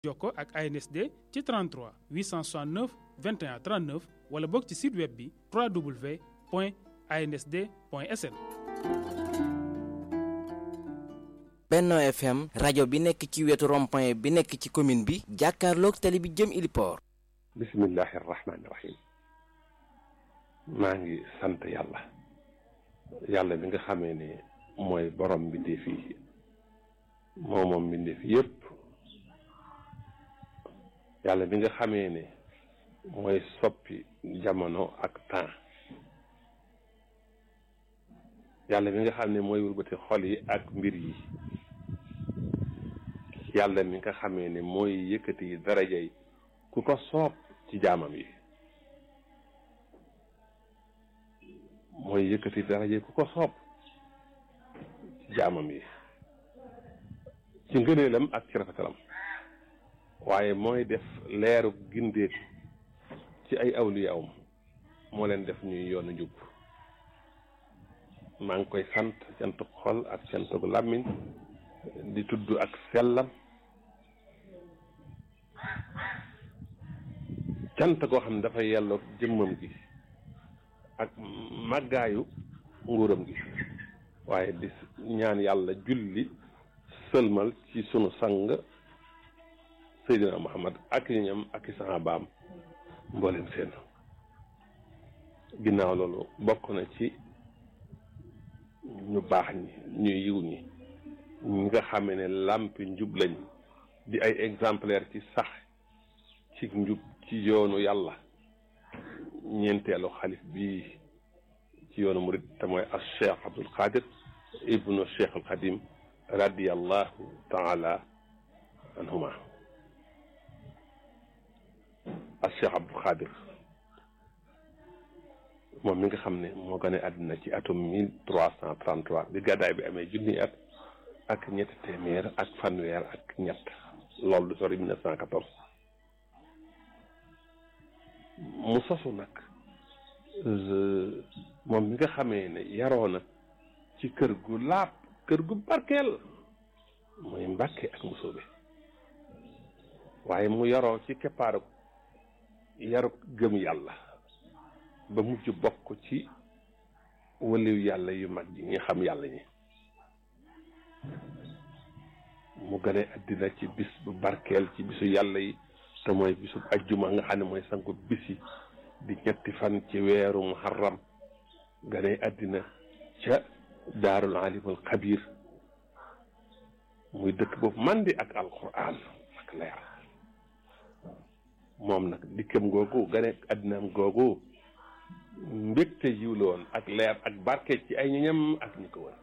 jokko ak ANSD ci 33 869 21 39 wala bokk ci site web bi www.ansd.sn. Benno FM rajo bi nekk ci wetu rond-point bi nekk ci commune bi jàkkaarloog tali bi jëm Iliport. bismillahi rahmaani rahim maa ngi sant yàlla yàlla bi nga xamee ne mooy borom mbindeef yi moo moom mbindeef yépp yàlla bi nga xamee ne mooy soppi jamono ak temps yàlla bi nga xam ne mooy wëlbati xol yi ak mbir yi yàlla mi nga xamee ne mooy yëkkati daraja yi ku ko soob ci jaamam yi mooy yëkkati daraja yi ku ko soob ci jaamam yi ci ngëneelam ak ci rafetalam waaye mooy def leeru gindeeku ci ay awliyaawam moo leen def ñuy yoonu njub maa ngi koy sant cantuk xol ak cantuk làmmiñ di tudd ak sellam cant goo xam ne dafa yelloog jëmmam gi ak màggaayu nguuram gi waaye di ñaan yàlla julli sëlmal ci sunu sang Seydina Muhammad ak ñam ak i sahabaam mboolem seen ginnaaw loolu bokk na ci ñu baax ñi ñu yiw ñi ñi nga xamee ne làmpi njub lañ di ay exemplaire ci sax ci njub ci yoonu yàlla ñeenteelu xalif bii ci yoonu murid te mooy as cheikh abdul qadir ibnu cheikh al qadim radiallahu taala anhuma as cheikh abdul qadir moom mi nga xam ne moo gane àddina ci atum mille trois cent trente trois bi gàddaay bi amee junni at ak ñetti téeméer ak fanweer ak ñett loolu du sori mille neuf cent quatorze mu sosu nag moom mi nga xamee ne yaroo na ci kër gu laab kër gu barkeel mooy mbàkke ak musóobe waaye mu yaroo ci keppaaru yarub gëm yàlla ba mujj bokk ci waliw yàlla yu mag yi ñi xam yàlla ñi mu gane àddina ci bis bu barkeel ci bisu yàlla yi te mooy bisu ajjuma nga xam ne mooy sangu bis yi di ñetti fan ci weeru muharram gane àddina ca daarul alimul xabir muy dëkk boobu mandi ak alquran ak leer moom nag dikkam googu gane àddinaam googu mbégte yiw la woon ak leer ak barke ci ay ñoñam ak ñi ko wër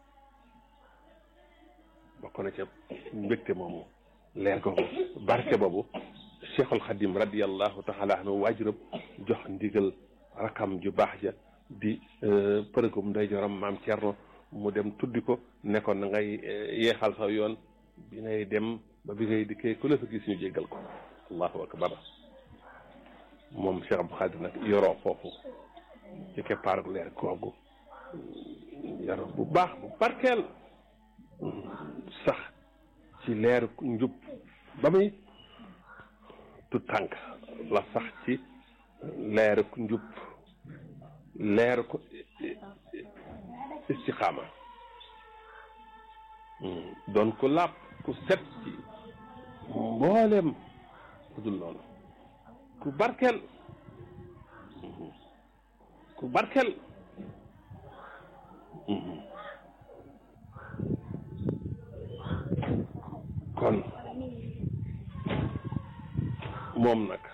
bokk na ca mbégte moomu leer googu barke boobu cheikhul xadim radiallahu taala anhu waajuram jox ndigal rakam ju baax ja di përëgum nday joram maam Cerno mu dem tuddi ko ne ko na ngay yeexal sa yoon bi ngay dem ba bi ngay dikkee ku la fa gis ñu jéggal ko allahu akbar moom Cheikh Abdou Khadir nag yoroo foofu ci keppaaru leer googu yoroo bu baax bu barkeel sax ci leeru njub ba muy tu tànk la sax ci leeru njub leeru ko istixaama doon ku làpp ku set ci mboolem ku dul noonu ku barkeel ku barkeel kon moom nag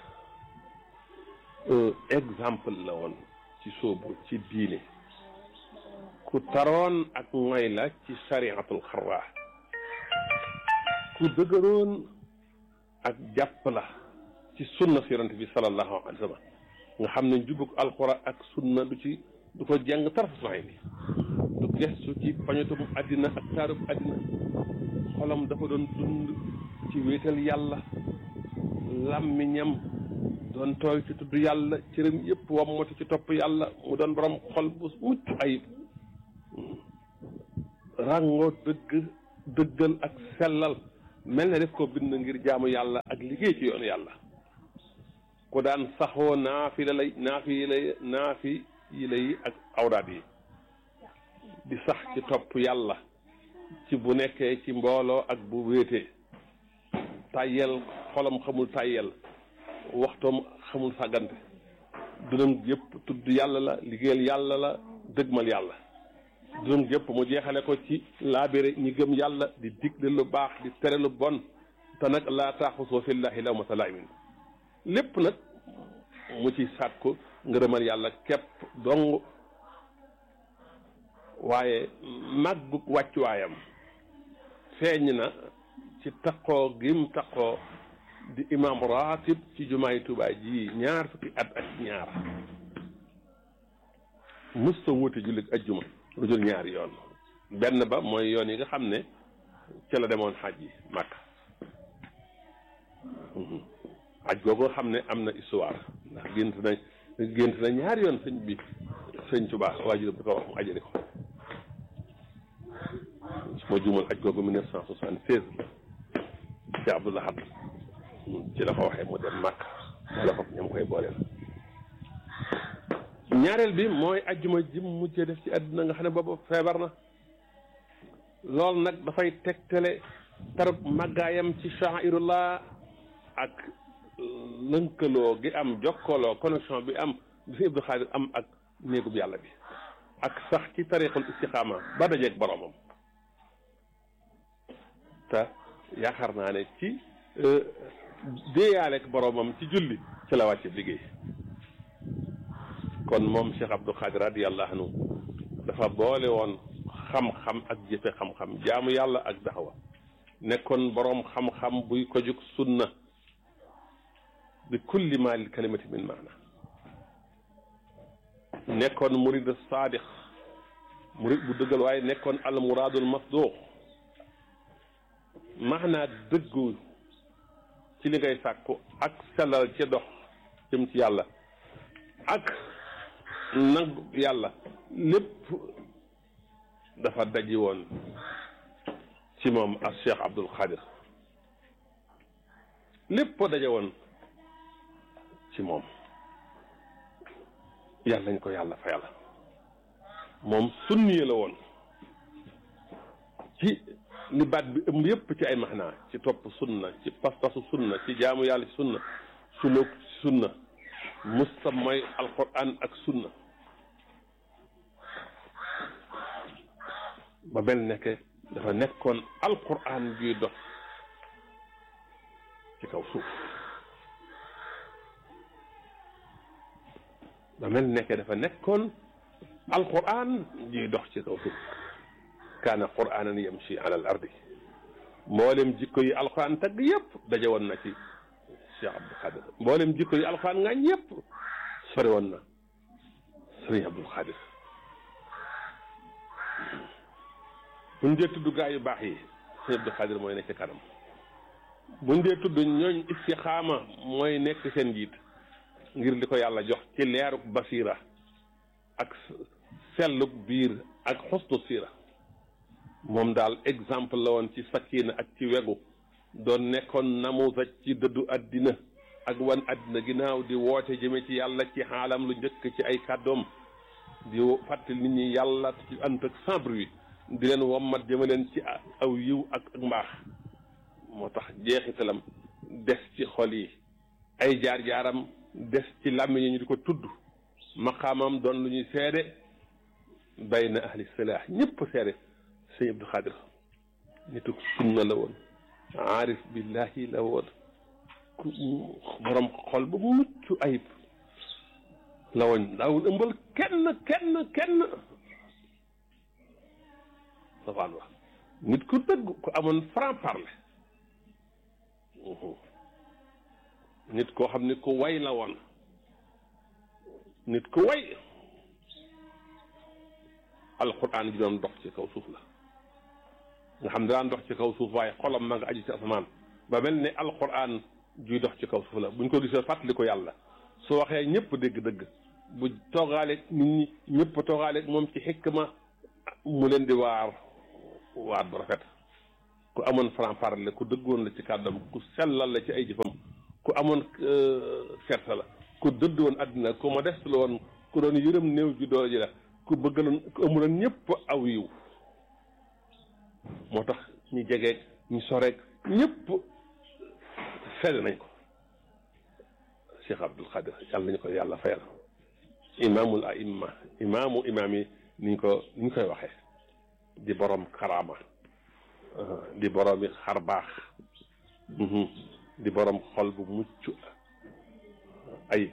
exemple la woon ci sóobu ci diine ku taroon ak mooy la ci sariatul xarraa ku dëgëroon ak jàpp la ci sunna si yonent bi sallallahu alayhi wa sallam nga xam ne njubug alxuraan ak sunna du ci du ko jàng tarafay ni du gestu ci pañatum àddina ak taarub àddina xolam dafa doon dund ci wéetal yàlla làmmiñam doon tooy ci tudd yàlla cëram yëpp wammatu ci topp yàlla mu doon borom xol bu mucc ayib ràngoo dëgg dëggal ak sellal mel na def ko bind ngir jaamu yàlla ak liggéey ci yoonu yàlla ku daan saxoo naafi la lay naafi yi lay naafi yi lay ak awraat yi di sax ci topp yàlla ci bu nekkee ci mbooloo ak bu wéetee tàyyel xolam xamul tàyyel waxtoom xamul sàggante dunam yëpp tudd yàlla la liggéeyal yàlla la dëgmal yàlla dunam yëpp mu jeexale ko ci laabire ñi gëm yàlla di digle lu baax di tere lu bon te nag laa taaxusoo fillahi lawmata laa'imin lépp nag mu ci sàkku ngërëmal yàlla képp dong waaye màggu wàccuwaayam feeñ na ci taqoo gim taqoo di imam ratib ci jumaay Tuubaa ji ñaar fukki at ak ñaar mësta wuute jullit ajjuma lu jul ñaari yoon benn ba mooy yoon yi nga xam ne ca la demoon xaj yi Makka aj googu xam ne am na histoire ndax gént na gént na ñaari yoon sëñ bi sëñ Tuubaa waajur bi ko wax mu ajali ko su ma juumal aj googu mille neuf cent soixante-seize ci Abdul Ahad ci la ko waxee mu dem màkk wala ko ñam koy booleel ñaareel bi mooy ajjuma ji mujjee def ci àddina nga xam ne boobu feebar na loolu nag dafay tegtale tarub màggaayam ci sha'irullah ak lënkaloo gi am jokkaloo connexion bi am bi si Abdou Xaadir am ak néegub yàlla bi ak sax ci tariqul istixaama ba dajeeg boromam te yaakaar naa ne ci déeyaaleeg boromam ci julli ci la wàcce liggéey kon moom Cheikh Abdou Khadir radiyallahu anhu dafa boole woon xam-xam ak jëfe xam-xam jaamu yàlla ak daxawa nekkoon boroom xam-xam buy ko jug sunna bi kulli ma lil kalimati min maana nekkoon murid saadiq murid bu dëggal waaye nekkoon al muraadul masduq maanaa dëggu ci li ngay sàkku ak sellal ci dox jëm ci yàlla ak nangu yàlla lépp dafa daji woon ci moom ak Cheikh Abdul Xaadir lépp daje woon ci moom yàlla nañ ko yàlla fa yàlla moom sunni la woon ci li baat bi ëmb yëpp ci ay maxnaa ci topp sunna ci pas-pasu sunna ci jaamu yàlla ci sunna suluk ci sunna musta mooy alquran ak sunna ba mel nekke dafa nekkoon alquran juy dox ci kaw suuf ba mel nekke dafa nekkoon alquran juy dox ci kaw suuf kaana quranan yamshi ala al ardi mboolem jikko yi alquran tagg yëpp daje woon na ci Cheikh Abdou Khadir mboolem jikko yi alquran ngaañ yëpp sori woon na sëriñ Abdou Khadir buñ dee tudd gaa yu baax yi sëriñ Abdou Khadir mooy nekk ci kanam buñ dee tudd ñooñ istixaama mooy nekk seen njiit ngir li ko yàlla jox ci leeruk basira ak selluk biir ak xusnu siira moom daal exemple la woon ci sakkiina ak ci wegu doon nekkoon namusa ci dëddu àddina ak wan àddina ginnaaw di woote jëme ci yàlla ci xaalam lu njëkk ci ay kàddoom di fàttali nit ñi yàlla ci ànd ak sans bruit di leen wommat jëme leen ci aw yiw ak ak mbaax moo tax jeexitalam des ci xol yi ay jaar-jaaram des ci làmmiñ ñu di ko tudd maqaamam doon lu ñuy seede bayna ahli silah ñëpp seede sëñ Abdou Khadir nitu sunna la woon aarif billahi la woon ku borom xol ba mucc ayib la woon daawul ëmbal kenn kenn kenn safaan wax nit ku dëgg ku amoon franc parler nit koo xam ne ku way la woon nit ku way alquran ji doon dox ci kaw suuf la nga xam ne daan dox ci kaw suuf waaye xolam ma nga aju ci asamaan ba mel ne alquran juy dox ci kaw suuf la buñ ko gisee fàttali ko yàlla su waxee ñëpp dégg-dëgg bu toogaaleeg nit ñi ñëpp toogaaleeg moom ci xikma mu leen di waar waar bu rafet ku amoon franc parler ku dëggoon la ci kàddam ku sellal la ci ay jëfam ku amoon kersa la ku dëdd woon àddina ku modeste la woon ku doon yërëm néew ju doole ji la ku bëggaloon ku amuloon ñëpp aw yiw moo tax ñu jegeeg ñu soreeg ñëpp sedd nañ ko Cheikh Abdul Xaadir yàlla nañu ko yàlla fayal imaamul aimma imaamu imaam yi niñ ko ni ñu koy waxee di borom karaama di borom yi xar baax di borom xol bu mucc ayib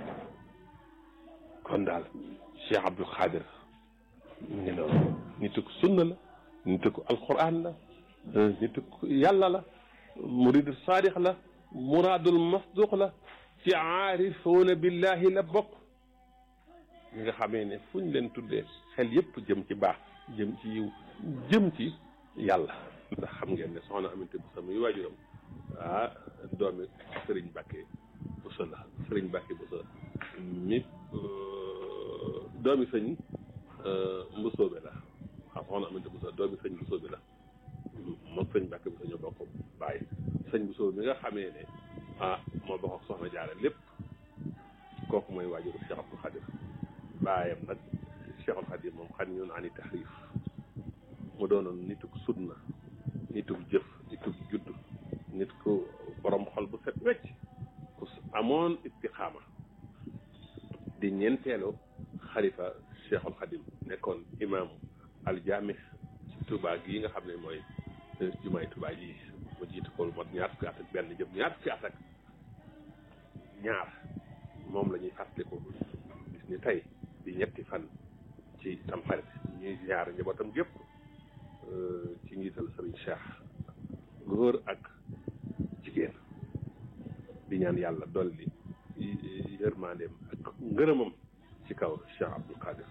kon daal Cheikh Abdul Xaadir mu ngi noonu nitu ko sunna la nitu ko alquran la nitu ko yàlla la muridu saadix la muraadul masduq la ci aarifuuna billahi la bokk ñi nga xamee ne fu ñu leen tuddee xel yépp jëm ci baax jëm ci yiw jëm ci yàlla ndax xam ngeen ne soxna aminte bu sa muy waajuram ah doomi sëriñ Mbàkke bu sa la sëriñ Mbàkke bu sa mi doomi sëñ mbusoobe la xam soxna aminte bu sa doomi sëñ mbusoobe la moom sëñ Mbàkke bu sa ñoo bokk bàyyi sëñ mbusoobe mi nga xamee ne ah moo bokk ak soxna jaara lépp kooku mooy waajuru Cheikh Abdou Khadir baayam nag Cheikhul Khadir moom xam ñun ani taxrif mu doonoon nituk sunna nituk jëf nituk judd nit ku borom xol bu set wecc ku amoon istiqaama di ñeenteelu xalifa Cheikhul Khadim nekkoon imaamu aljaami ci Touba gi nga xam ne mooy jumaay Touba ji mu jiitu ko lu mot ñaar fukki at ak benn jëm ñaar fukki at ak ñaar moom la ñuy fàttaliku gis ni tey di ñetti fan ci tamxarit ñuy ziar njabootam gépp ci njiital sëriñ Cheikh góor ak jigéen di ñaan yàlla dolli yërmandeem ak ngërëmam ci kaw Cheikh Abdou Khadir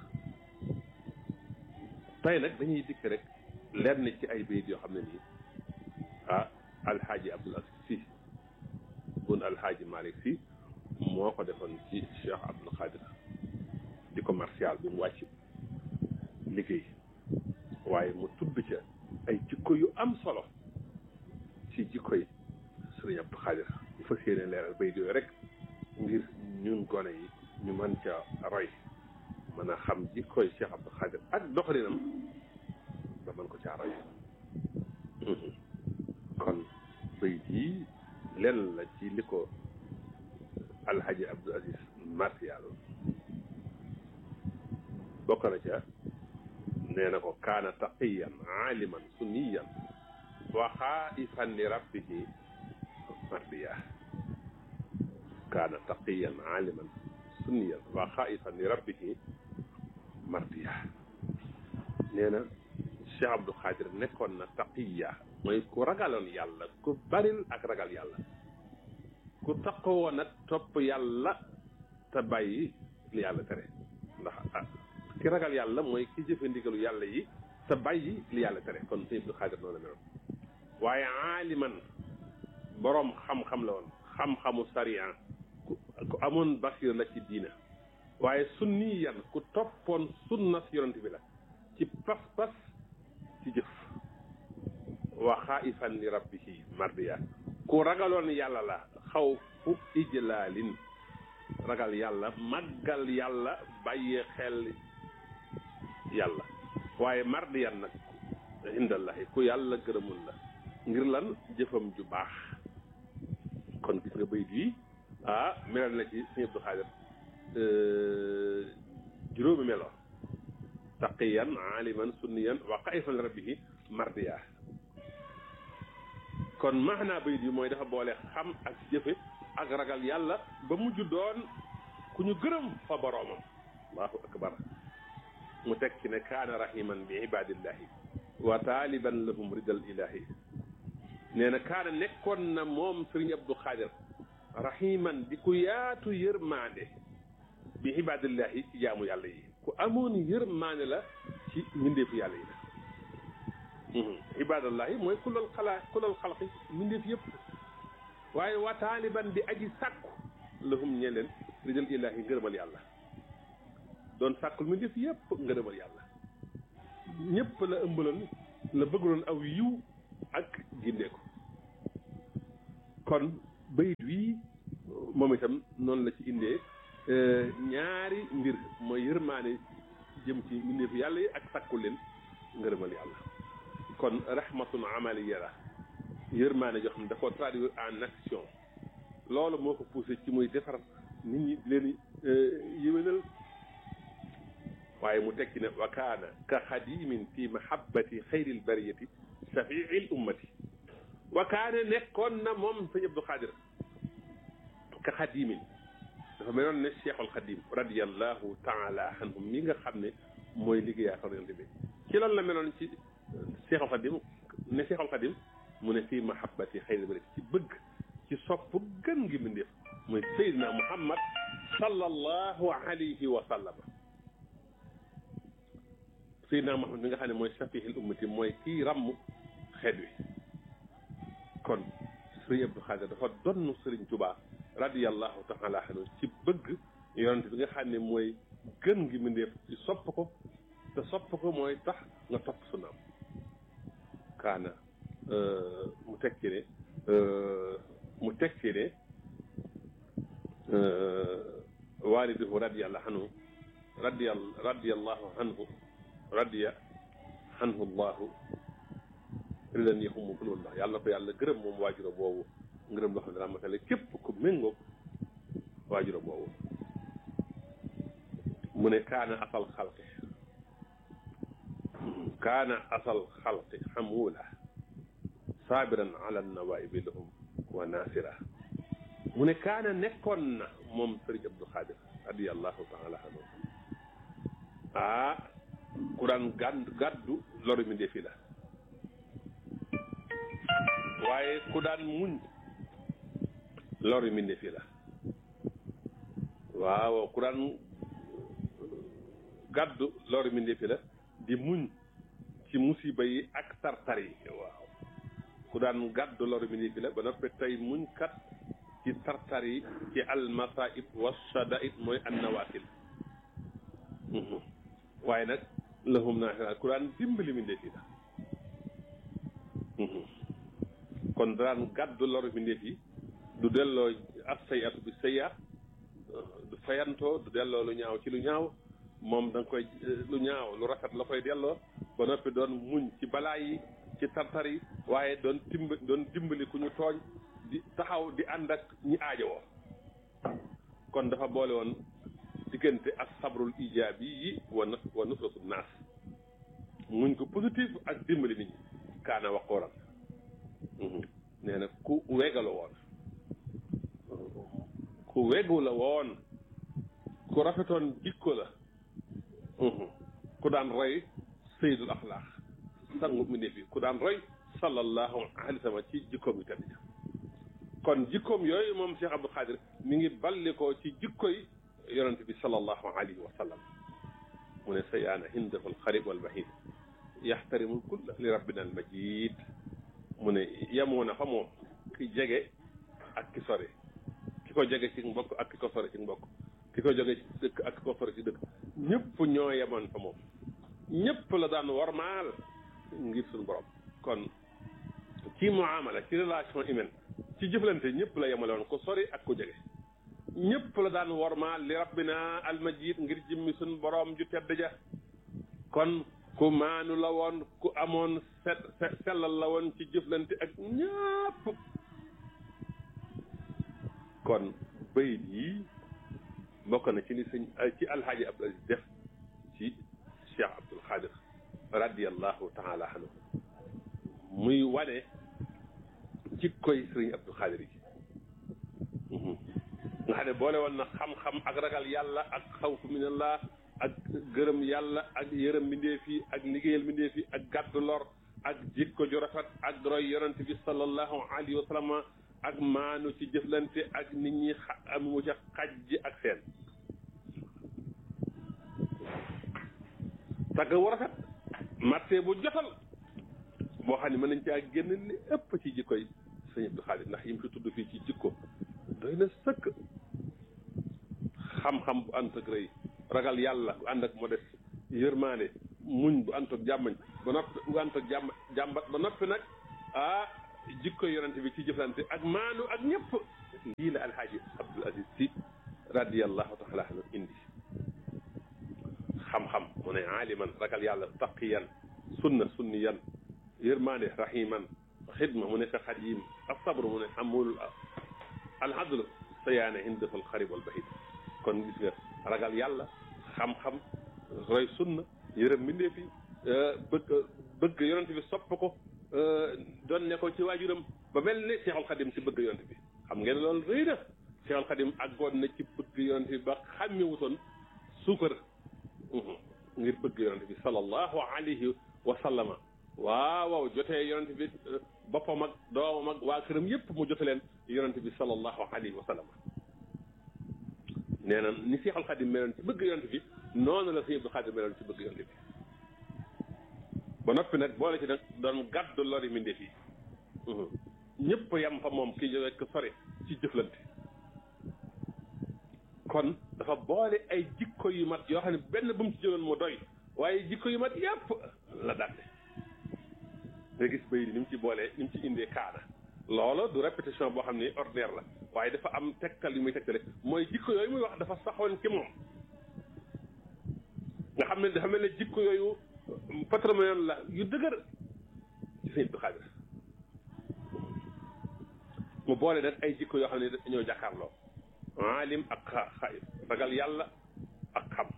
tey nag dañuy dikk rek lenn ci ay bayit yoo xam ne nii ah alxaaji Abdul Aziz Si bun alxaaji Malick Si moo ko defoon ci Cheikh Abdul Khadir di commercial bi mu wàcc liggéey waaye mu tudd ca ay jikko yu am solo ci jikko yi sëriñ Abdou Khadir ñu fas yéene leeral bay yooyu rek ngir ñun gone yi ñu mën ca roy mën a xam jikkoy Cheikh Abdou Khadir ak doxalinam ba mën ko caa roy kon bay yi lenn la ci li ko alhaji Abdou Aziz martial bokk na ca nee na ko kaana taqiyan aaliman sunniyan wa xaaifan li rabbihi mardiya kaana taqiyan aaliman sunniyan wa xaaifan li rabbihi mardiya nee na Cheikh Abdou Khadir nekkoon na taqiya mooy ku ragaloon yàlla ku baril ak ragal yàlla ku taqoo nag topp yàlla te bàyyi li yàlla tere ndax ki ragal yàlla mooy ki jëfe ndigalu yàlla yi te bàyyi li yàlla tere kon sëñ Abdou Khadir noonu la meloon waaye aaliman boroom xam-xam la woon xam-xamu sariya ku ku amoon basir la ci diina waaye sunniyan ku toppoon sunna si yonent bi la ci pas-pas ci jëf wa xaifan li rabbihi mardiya ku ragaloon yàlla la xaw fu ijlaalin ragal yàlla màggal yàlla bàyyee xel yàlla waaye mardiyan nag indallahi ku yàlla gërëmul la ngir lan jëfam ju baax kon gis nga bayit yi ah melal na ci sëñ Abdou Khadir juróomi melo taqiyan aliman sunniyan wa xaifan li rabbihi mardiya kon maanaa bayit yi mooy dafa boole xam ak jëfe ak ragal yàlla ba mujj doon ku ñu gërëm fa boroomam allahu akbar mu teg ci ne kaana rahiman bi ibadillahi wa taaliban lahum ridal ilahi nee na kaana nekkoon na moom sëriñ Abdou Khadir rahiman di ku yaatu yërmaande bi ibadillahi ci jaamu yàlla yi ku amoon yërmaande la ci mbindeefu yàlla yi la ibadallahi mooy kulal xalaa kulal xalqi mbindeef yëpp waaye wa taaliban di aji sàkku lahum ñe leen ridal ilahi ngërëmal yàlla doon sàkkul mbindeef yëpp ngërëmal yàlla ñëpp la ëmbaloon la bëggaloon aw yiw ak gindeeku kon bayit wii moom itam noonu la ci indee ñaari mbir mooy yërmaane jëm ci mbindeefu yàlla yi ak sakku leen ngërëmal yàlla kon rahmatun amaliya la yërmaane joo xam ne da ko traduire en action loolu moo ko poussé ci muy defar nit ñi leen yéwénal waaye mu tekki ne wa kaana ka xadimin fi mahabbati xayril bariyati shafiil ummati wa kaana nekkoon na moom sëñ Abdou Xaadir ka xadimin dafa meloon ne cheikhul xadim radiallahu taala anhum mi nga xam ne mooy liggéeyaa fa yonte bi ci loolu la meloon ci cheikhul xadim ne cheikhul xadim mu ne fii mahabbati xayril bariyati ci bëgg ci sopp gën ngi mbindéef mooy Seydina Muhammad sallallahu alayhi wa sallam Seydina Muhammad mi nga xam ne mooy safihil ummati mooy kii ràmm xeet wi kon Sëriñ Abdou Xaadir dafa donn Sëriñ Tuubaa radiyallahu taala anhu ci bëgg yonent bi nga xam ne mooy gën ngi mbindéef ci sopp ko te sopp ko mooy tax nga topp sunnaam kaana mu tekki ne mu tekki ne waaliduhu radiyallahu anhu radiya radiyallahu anhu radiya anhu llahu ridan yaxumu kulullah yàlla ko yàlla gërëm moom waajuro boobu ngërëm loo xam ne daa matale képp ku méngoog waajuro boobu mu ne kaana asal xalqi kaana asal xalqi xamuula saabiran ala nawaibi lahum wa nasira mu ne kaana nekkoon na moom sëriñ Abdou Xaadir radiallahu taala anhu ah ku daan gàdd gàddu loru mi ndefi la waaye ku daan muñ loru mi ndefi la waaw ku daan gàddu loru mi ndefi la di muñ ci musiba yi ak tartar yi waaw ku daan gàddu loru mi ndefi la ba noppi tey muñ kat ci tartar yi ci almasaib wa shadaid mooy annawafil waaye nag lahum naasira ku daan dimbali mi ndeef yi la kon daan gàddu loru mi ndeef yi du delloo as sayatu bi sayaat du fayantoo du delloo lu ñaaw ci lu ñaaw moom da nga koy lu ñaaw lu rafet la koy delloo ba noppi doon muñ ci balaa yi ci tartar yi waaye doon timb doon dimbali ku ñu tooñ di taxaw di ànd ak ñi aajowoo kon dafa boole woon diggante ak sabrul ijaabi yi wa na wa nusratu naas muñ ko positif ak dimbali nit ñi kaana waqooran nee na ku wega la woon ku wegu la woon ku rafetoon jikko la ku daan roy sayyidul axlaaq sangu mi ne fi ku daan roy sallallahu alayhi wa sallam ci jikkoom yu tedd ja kon jikkoom yooyu moom Cheikh Abdou Khadir mi ngi balli ko ci jikkoy yonente bi sallallahu alayhi wa sallam mu ne sayaana hindahu alxarib walbahid yaxtarimu kulla li rabbina almajid mu ne yemoo na fa moom ki jege ak ki sore ki ko jege ci mbokk ak ki ko sore ci mbokk ki ko jege ci dëkk ak ki ko sore ci dëkk ñëpp ñoo yemoon fa moom ñëpp la daan warmaal ngir suñu borom kon ci muamala ci relation humaine ci jëflante ñëpp la yemale woon ku sori ak ku jege ñëpp la daan wormaal li rabbina almajid ngir jëmmi suñ boroom ju tedd ja kon ku maanu la woon ku amoon set sellal la woon ci jëflante ak ñëpp kon bayit yi bokk na ci li sëñ ci alxaaji Abdul Aziz def ci Cheikh Abdul Xaadir radiallahu taala anhu muy wane jikkoy sëriñ Abdul Xaadir yi nga xam ne boole woon na xam-xam ak ragal yàlla ak xawfu minallah ak gërëm yàlla ak yërëm mbindeef yi ak liggéeyal mbindeef yi ak gàddu lor ak jikko ju rafet ak roy yonent bi sallallahu alayhi wa sallam ak maanu ci jëflante ak nit ñi amu ca xaj ji ak seen tagg wu rafet marté bu jotal boo xam ne mën nañ caa génn li ëpp ci jikkoy sëñ Abdou Khadir ndax yim fi tudd fii ci jikko doy na sëkk xam-xam bu ànd ak rëy ragal yàlla bu ànd ak modeste yërmaane muñ bu ànd ak jàmmañ ba noppi bu ànd ak jàmm jàmbat ba noppi nag ah jikko yonente bi ci jëflante ak maanu ak ñëpp lii la alhaaji abdul aziz si radiallahu taala anhu indi xam-xam mu ne aaliman ragal yàlla taqiyan sunna sunniyan yërmaande rahiman xidma mu ne ka xadim asabru mu ne amul alhadlu sayaane indafal xarib wal bahid kon gis nga ragal yàlla xam-xam roy sunna yërëm mbindeef yi bëgg bëgg yonent bi sopp ko doon ne ko ci waajuram ba mel ne Seexul Xadim ci bëgg yonent bi xam ngeen loolu rëy na Seexul Xadim àggoon na ci bëgg yonent bi ba xàmmewutoon suukar ngir bëgg yonent bi sallallahu alayhi wa sallama waaw waaw jotee yonent bi boppam ak doomam ak waa këram yépp mu jote leen yonent bi sallallahu alayhi wa sallama nee na ni Seexul Xadim meloon ci bëgg yonent bi noonu la Sëñ Abdou Xaadir meloon ci bëgg yonent bi ba noppi nag boole ci nag doon gàddu lori mbindeef yi ñëpp yam fa moom kii rek sori ci jëflante kon dafa boole ay jikko yu mat yoo xam ne benn bu mu ci jëloon mu doy waaye jikko yu mat yépp la datte nga gis bay di ni mu ci boolee ni mu ci indee kaana loola du répétition boo xam ne ordinaire la waaye dafa am tegtal yu muy tegtale mooy jikko yooyu muy wax dafa saxoon ci moom nga xam ne dafa mel ne jikko yooyu patrimoine la yu dëgër ci sëñ Abdou Xaadir mu boole nag ay jikko yoo xam ne dañoo jàkkaarloo aalim ak xa xay ragal yàlla ak xam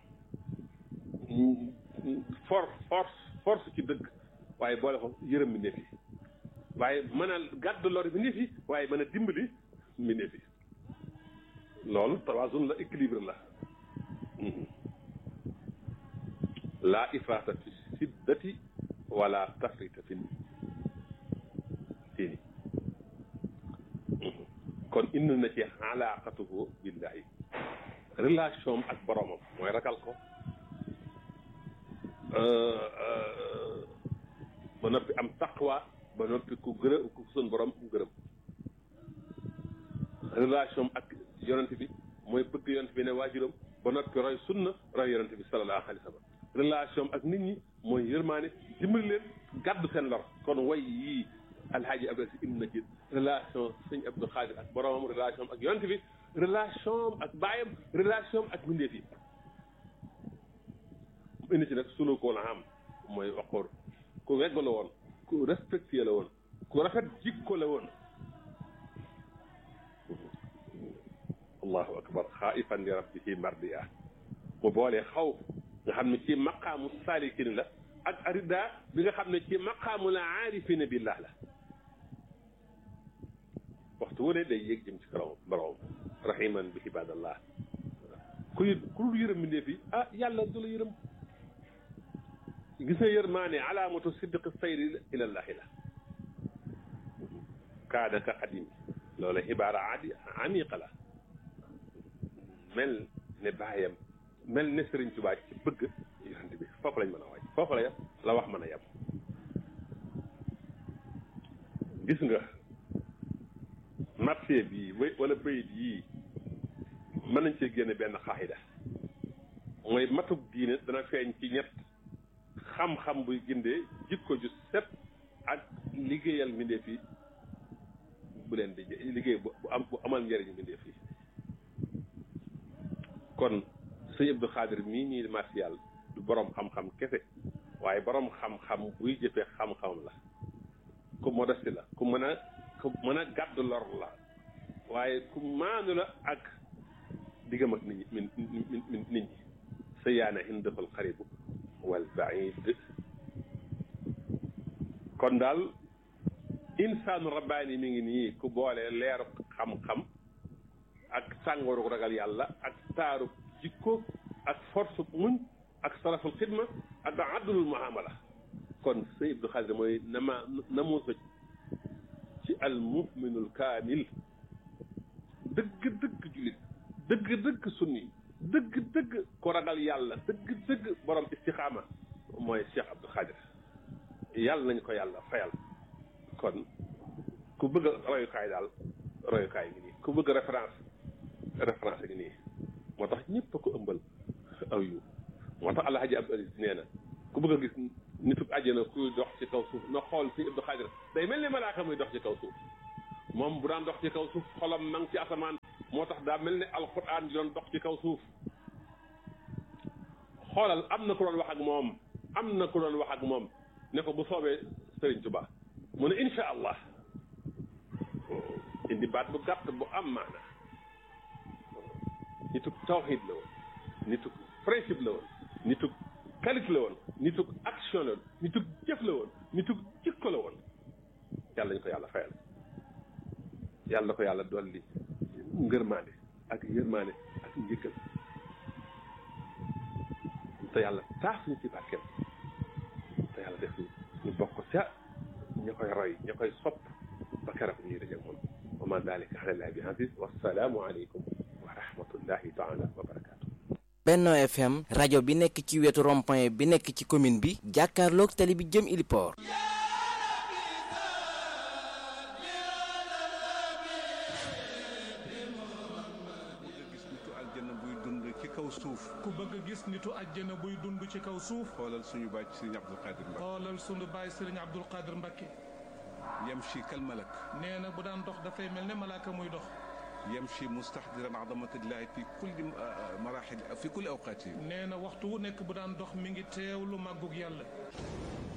force force force ci dëgg waaye boole ko yërëm mbindeef yi waaye mën a gàddu lor mbindeef yi waaye mën a dimbali mbindeef yi loolu tawaasun la équilibre la laa ifraata fi siddati wala tafrita fi diini kon indi na ci alaaqatuhu billahi relation ak boromam mooy ragal ko ba noppi am taqwa ba noppi ku gërëm ku sun borom ku gërëm relation ak yonent bi mooy bëgg yonent bi ne waajuram ba noppi roy sunna roy yonent bi sallallahu alayhi wa sallam relation ak nit ñi mooy yërmaane dimbali leen gàddu seen lor kon way yii alhaaji abdou si indi na ci relation sëñ abdou xaadir ak boromam relation ak yonent bi relation ak baayam relation ak mbindeef yi mu indi ci nag sunu ko la am mooy waxoor ku wegg la woon ku respecté la woon ku rafet jikko la woon allahu akbar xaifan li rabbihi mardiya mu boolee xaw nga xam ne ci maqaamu saalikin la ak arida bi nga xam ne ci maqaamu la aarifina billah la waxtu wu ne day yéeg jëm ci karam borom rahiman bi ibadallah ku ku dul yërëm mbindéef yi ah yàlla du la yërëm gis nga yërmaane alaamatu siddiqi sayri ilallahi la kaada ka xadim loola xibaara adi amiqa la mel ne baayam mel ne Sëriñ Tuubaa ci bëgg yonent bi foofu lañ mën a waaj foofu la la wax mën a yem gis nga marché bii wala bayit yii mën nañ cee génne benn xaaxida mooy matug diine dana feeñ ci ñett xam-xam buy gindee jikko ju set ak liggéeyal mbindeef yi bu leen di liggéey bu am bu amal njëriñ mbindeef yi kon sëñ Abdou Xaadir mii ñii martial du borom xam-xam kese waaye borom xam-xam buy jëfee xam-xam la ku modeste la ku mën a ku mën a gàddu lor la waaye ku maanu la ak diggam ak nit ñi min nit ñi sa yaana indafal xaribu wal baid kon daal insaanu rabbaani mi ngi nii ku boole leeru xam-xam ak sàngooru ragal yàlla ak taaru jikko ak force muñ ak saraful xidma ak addulul muamala kon sëñ Abdou Xaadir mooy nama namuusa ci al muminul kaamil dëgg-dëgg julit dëgg-dëgg sunni dëgg-dëgg ko ragal yàlla dëgg-dëgg borom istixaama mooy Cheikh Abdou Xaadir yàlla nañ ko yàlla fayal kon ku bëgg a royukaay daal royukaay ngi nii ku bëgg référence référence ngi nii moo tax ñëpp a ko ëmbal aw yu moo tax alhaji Abdou Aziz nee na ku bëgg a gis nitu àjjana kuy dox ci kaw suuf na xool si Abdou Xaadir day mel ni malaaka daan dox ci kaw suuf xolam ma ngi ci asamaan moo tax daa mel ne alquran di doon dox ci kaw suuf xoolal am na ku doon wax ak moom am na ku doon wax ak moom ne ko bu soobee Sëriñ Tuba mu ne insha allah indi baat bu gàtt bu am maana nituk tawxid la woon nituk principe la woon nituk qualité la woon nituk action la woon nituk jëf la woon nituk jikko la woon yàlla ñu ko yàlla fayal yàlla na ko yàlla dolli ngërmaande ak yërmaande ak njëkkal te yàlla taas ñu ci barkeem te yàlla def ñu bokk ca ña koy roy ña koy sopp ba keroog ñuy daje moom wa ma dalika ala llahi bi aziz wassalaamu aleykum wa rahmatullahi taala wa barakatu Benno FM rajo bi nekk ci wetu rond-point bi nekk ci commune bi jàkkaarloog tali bi jëm Iliport gis nitu aljanna buy dund ci kaw suuf ku bëgg a gis nitu àjjana buy dund ci kaw suuf xoolal suñu bàcc sëriñ Abdul Qadir Mbacke xoolal sunu baay sëriñ Abdul Qadir Mbakke yamshi kal malak nee na bu daan dox dafay mel ne malaaka muy dox yamshi mustahdiran azamatillahi fi kulli marahil fi kulli awqaati nee na waxtu wu nekk bu daan dox mi ngi teewlu màggug yàlla